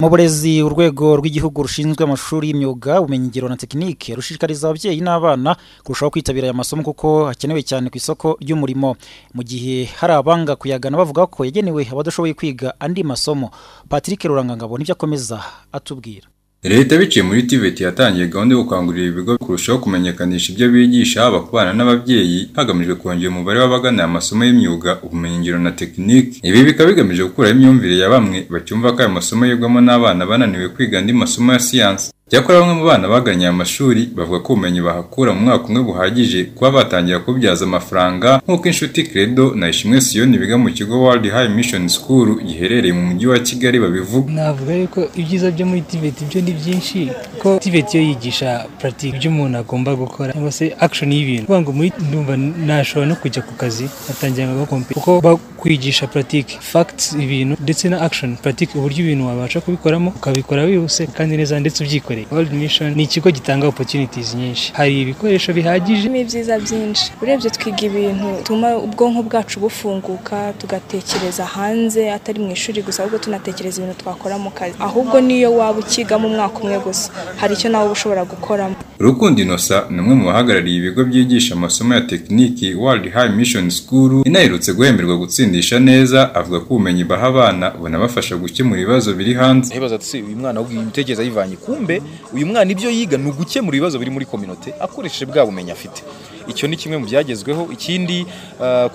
Mu burezi urwego rw'igihugu rushinzwe amashuri y'imyuga ubumenyingiro na tekinike rushishikariza ababyeyi n'abana kurushaho kwitabira aya masomo kuko hakenewe cyane ku isoko ry'umurimo mu gihe hari abanga kuyagana bavuga ko yagenewe abadashoboye kwiga andi masomo Patrick Rurangangabo nibyo akomeza atubwira leta biciye muri tiveti yatangiye gahunda yo gukangurira ibigo kurushaho kumenyekanisha ibyo bigisha haba ku bana n'ababyeyi hagamijwe kongera umubare w'abagana aya masomo y'imyuga ubumenyingiro na tekiniki ibi bikaba bigamije gukuraho imyumvire ya bamwe bacyumva ko aya masomo yigwamo n'abana bananiwe kwiga andi masomo ya siyansi cyakora bamwe mu bana bagannye aya mashuri bavuga ko ubumenyi bahakura mu mwaka umwe buhagije kuba batangira kububyaza amafaranga nk'uko inshuti credo na ishimwe siyoni biga mu kigo world high mission school giherereye mu mujyi wa kigali babivuga navuga yuko ibyiza byo muri tibet byo ni byinshi kuko tibet yo yigisha puratike ibyo umuntu agomba gukora cyangwa se action y'ibintu kuvuga ngo muri ndumva nashobora no kujya ku kazi atangira nka kompiyuta kuko bakwigisha puratike facts ibintu ndetse na action puratike uburyo ibintu wabasha kubikoramo ukabikora wihuse kandi neza ndetse ubyikoreye World Mission ni ikigo gitanga opportunities nyinshi hari ibikoresho bihagije ni ibyiza byinshi urebye twiga ibintu bituma ubwonko bwacu bufunguka tugatekereza hanze atari mu ishuri gusa ahubwo tunatekereza ibintu twakora mu kazi ahubwo niyo waba ukigamo umwaka umwe gusa hari icyo nawe uba ushobora gukoramo Rukundo Innocent ni umwe mu bahagarariye ibigo byigisha amasomo ya tekiniki World High Mission School inaherutse guhemerwa gutsindisha neza avuga ko ubumenyi baha abana bunabafasha gukemura ibibazo biri hanze ntibaza ati uyu mwana ahubwo imitekerereze ayivanye kumbe uyu mwana ibyo yiga ni ugukemura ibibazo biri muri kominote akoresheje bwa bumenyi afite icyo ni kimwe mu byagezweho ikindi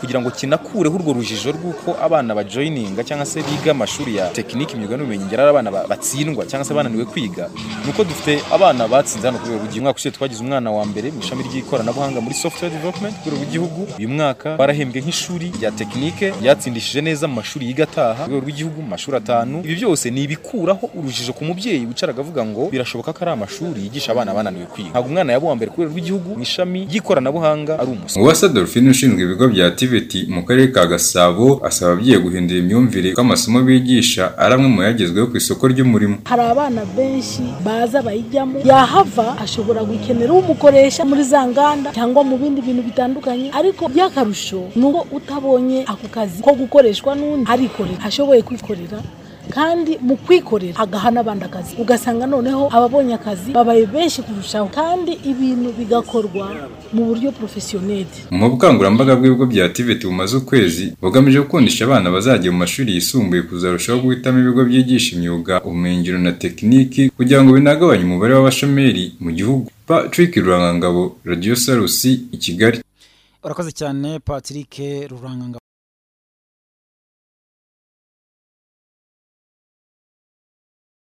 kugira ngo kinakureho urwo rujijo rw'uko abana bajoyininga cyangwa se biga amashuri ya tekiniki imyuga n'ubumenyingiro ari abana batsindwa cyangwa se bananiwe kwiga ni uko dufite abana batsinze hano kuri rugiye umwaka ushize twagize umwana wa mbere mu ishami ry'ikoranabuhanga muri software development ku rwego rw'igihugu uyu mwaka barahembwe nk'ishuri rya tekinike ryatsindishije neza mu mashuri yiga ataha ku rwego rw'igihugu mu mashuri atanu ibi byose ni ibikuraho urujijo ku mubyeyi wicara akavuga ngo birashoboka ko ari amashuri yigisha abana bananiwe kwiga ntabwo umwana yabuwa mbere ku rwego rw'igihugu mu ishami ry'ikoranabuhanga uwase Dolphine ushinzwe ibigo bya tiveti mu karere ka gasabo asaba ababyeyi guhindura imyumvire ko amasomo bigisha ari amwe mu yagezweho ku isoko ry'umurimo hari abana benshi baza bayijyamo yahava ashobora gukenera umukoresha muri za nganda cyangwa mu bindi bintu bitandukanye ariko by'akarusho ni uko utabonye ako kazi ko gukoreshwa n'undi arikorera ashoboye kwikorera kandi mu kwikorera agaha n'abandi akazi ugasanga noneho ababonye akazi babaye benshi kurushaho kandi ibintu bigakorwa mu buryo porofesiyoneri mu bukangurambaga bw'ibigo bya tiveti bumaze ukwezi bugamije gukundisha abana bazajya mu mashuri yisumbuye kuzarushaho guhitamo ibigo byigisha imyuga ubumenyingiro na tekiniki kugira ngo binagabanye umubare w'abashomeri mu gihugu patrick rurangangabo radiyo sarusi i kigali urakoze cyane patrick rurangangabo